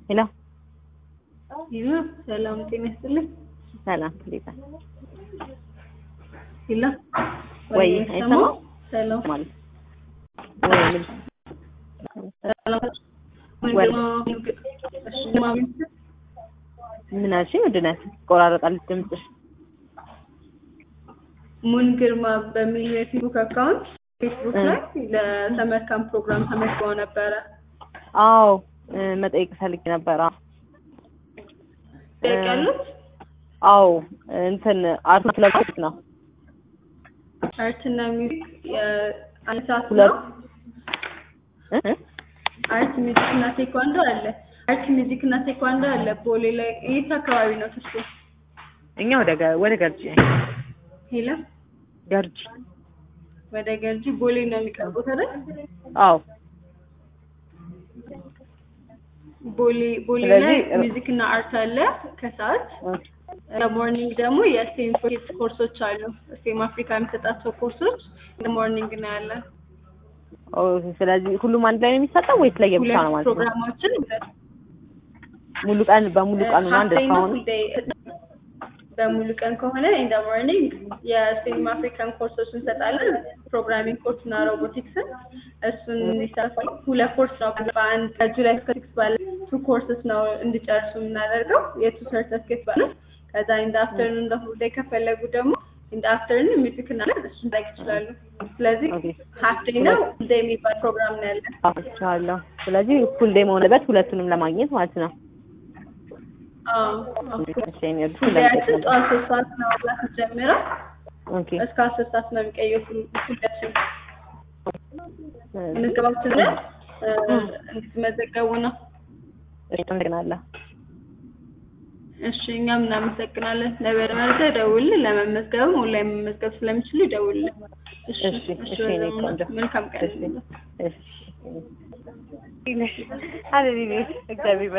ሄሎ ሄሎ ሰላም ጤና ይስጥልኝ። ሰላም እንዴት ነህ? ሄሎ ወይ አይሰማም? አይሰማም ሰላም ማለት ወይ ምን ሰላም ወይ ምን አልሽኝ? ምንድን ነው ይቆራረጣል ድምፅሽ። ሙን ግርማ በሚል የፌስቡክ አካውንት ፌስቡክ እ። ላይ ለሰመር ካምፕ ፕሮግራም ተመዝግበው ነበረ። አዎ እ፣ መጠየቅ ፈልጌ ነበር። አዎ ጠይቃሉት አዎ እንትን አርት ክለብ ነው አርትና ሚውዚክ የአንድ ሰዓት ሁለት ነው። እ? እ? አርት ሚውዚክ እና ቴኳንዶ አለ። አርት ሚውዚክ እና ቴኳንዶ አለ። ቦሌ ላይ የት አካባቢ ነው ትርሱ? እኛ ወደ ገ- ወደ ገርጂ ሄሎ ገርጂ ወደ ገርጂ ቦሌ ነው የሚቀርቡት አይደል? አዎ ቦሌ ቦሌ ላይ ስለዚህ- ሚውዚክ እና አርት አለ ከሰዓት እ፣ ለሞርኒንግ ደግሞ የስቴም ፎኬት ኮርሶች አሉ። ስቴም አፍሪካ የሚሰጣቸው ኮርሶች ለሞርኒንግ ነው ያለ። ኦ፣ ስለዚህ ሁሉም አንድ ላይ ነው የሚሰጠው ወይስ ለየብቻ ሁለት ነው ማለት ነው? ፕሮግራሞችን ሙሉ ቀን በሙሉ ቀኑ ነው አንድ ሀፍቴና ከሆነ ፉልዴይ በሙሉ ቀን ከሆነ ኢን ሞርኒንግ የስቴም አፍሪካን ኮርሶች እንሰጣለን። ፕሮግራሚንግ ኮርስ እና ሮቦቲክስን እሱን እንዲሳተፉ ሁለት ኮርስ ነው በአንድ ከጁላይ እስከ ሲክስ ባለ ቱ ኮርስስ ነው እንዲጨርሱ የምናደርገው የቱ ሰርተፍኬት ባለ ከዛ ኢንደ አፍተርኑን እንደ ፉልዴይ ከፈለጉ ደግሞ ኢንደ አፍተርኑን ሚውዚክ እና እሱን ላይክ ይችላሉ። ስለዚህ ኦኬ ሀፍ ዴይ ነው ዴይ የሚባል ፕሮግራም ነው ያለን። አዎ ስለዚህ ፉል ዴይ መሆንበት ሁለቱንም ለማግኘት ማለት ነው። አዎ አዎ። እሺ እኔ እርሱ ሁሌያችን ለምጠቀም ጠዋት ሶስት ሰዓት ነው ክላስ ጀምረው ኦኬ እስከ አስር ሰዓት ነው የሚቀየው ሁላችን ምዝገባችን ላይ እ፣ እንድትመዘገቡ ነው። እሺ አመሰግናለሁ። እሺ እኛም እናመሰግናለን። ለበረ መረጃ ደውልን። ለመመዝገብም ኦንላይን መመዝገብ ስለሚችሉ ይደውልን። እሺ እሺ፣ እሺ፣ እሺ፣ እኔ በዘመኑ ቆንጆ። መልካም ቀን። እሺ እሺ አለ እግዚአብሔር